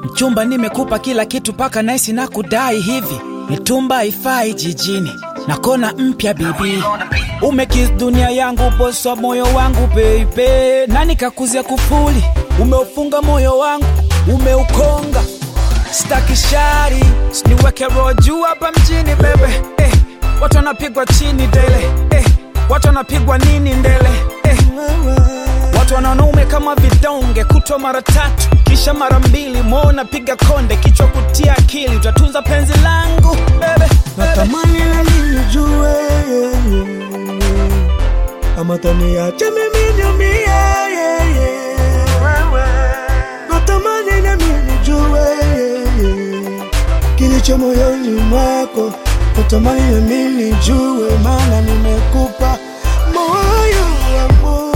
Mchumba, nimekupa kila kitu paka naisi na kudai hivi, mitumba haifai jijini na kona mpya bibi, umekis dunia yangu, bosa moyo wangu baby, nani kakuzia kufuli, umeufunga moyo wangu, umeukonga staki shari, siniweke roho juu hapa mjini bebe eh, watu wanapigwa chini dele eh, watu wanapigwa nini ndele eh, watu wanaume kama vidonge, kutwa mara tatu kisha mara mbili, moyo napiga konde, kichwa kutia akili, utatunza penzi langu bebe, natamani lali nijue ama taniache mimi niumie natamani nami nijue kilicho moyoni mwako natamani nami nijue maana nimekupa moyo wangu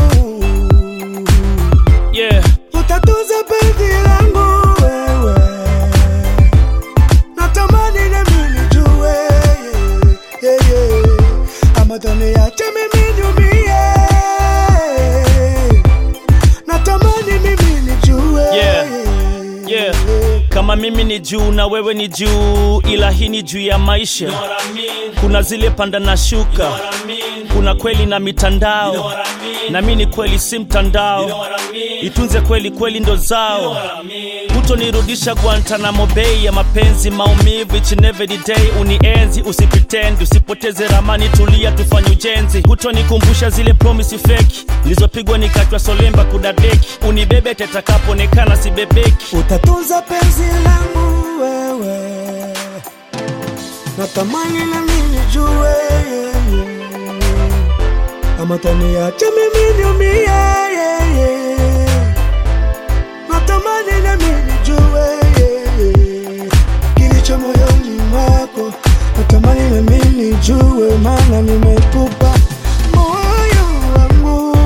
yeah. utatunza penzi langu wewe natamani nami nijue yeah, yeah. ama taniache mimi niumie natamani mimi nijue Yeah, yeah. kama mimi ni juu na wewe ni juu ila hii ni juu ya maisha kuna zile panda na shuka kuna kweli na mitandao na mi ni kweli si mtandao itunze kweli kweli ndo zao hutonirudisha guantanamo bei ya mapenzi maumivu each and every day unienzi usipitendi usipoteze ramani tulia tufanye ujenzi hutonikumbusha zile promisi feki nilizopigwa nikachwa solemba kudadeki unibebe tetakapoonekana sibebeki utatunza penzi langu wewe natamani nami nijue ama taniache mimi niumie natamani nami nijue kilicho moyoni mwako natamani nami nijue maana nimekupa moyo wangu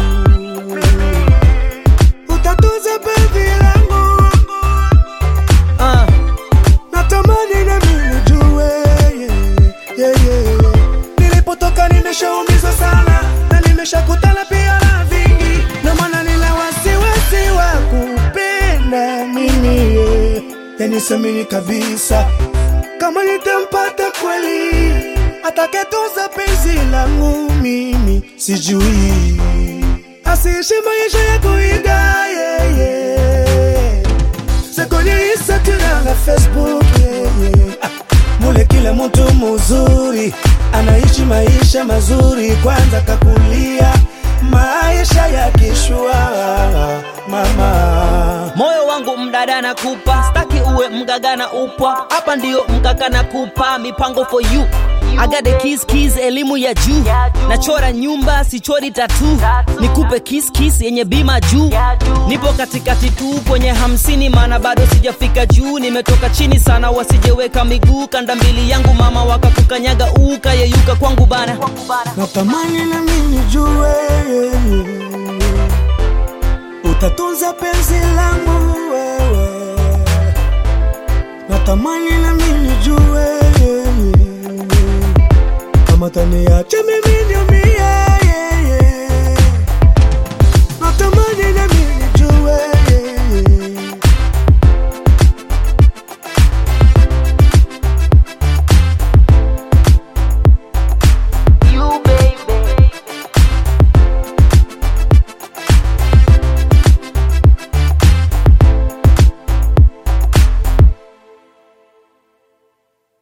utatunza penzi langu uh. natamani nami nijue yeah, yeah, yeah. nilipotoka nimeshaumizwa sana na nimeshakutana pia na vingi na maana nina wasiwasi wa kupenda mimi yeah. yani samini kabisa kama nitampata kweli atakayetunza penzi langu mimi sijui asiishi maisha ya kuiga yeah, yeah. sekonyeisa tena na facebook yeah, yeah. Ah, mule kila mtu muzuri anaishi maisha mazuri kwanza kakulia maisha ya kishua mama moyo wangu mdada nakupa staki uwe mgaga na upwa hapa ndiyo mgaga na kupa mipango for you I got the keys, keys, elimu ya juu nachora nyumba sichori tatu nikupe kiss, kiss yenye bima juu nipo katikati tu kwenye hamsini maana bado sijafika juu nimetoka chini sana wasijeweka miguu kanda mbili yangu mama wakakukanyaga ukayeyuka kwangu bana natamani nami nijue utatunza penzi langu wewe natamani nami nijue kama taniache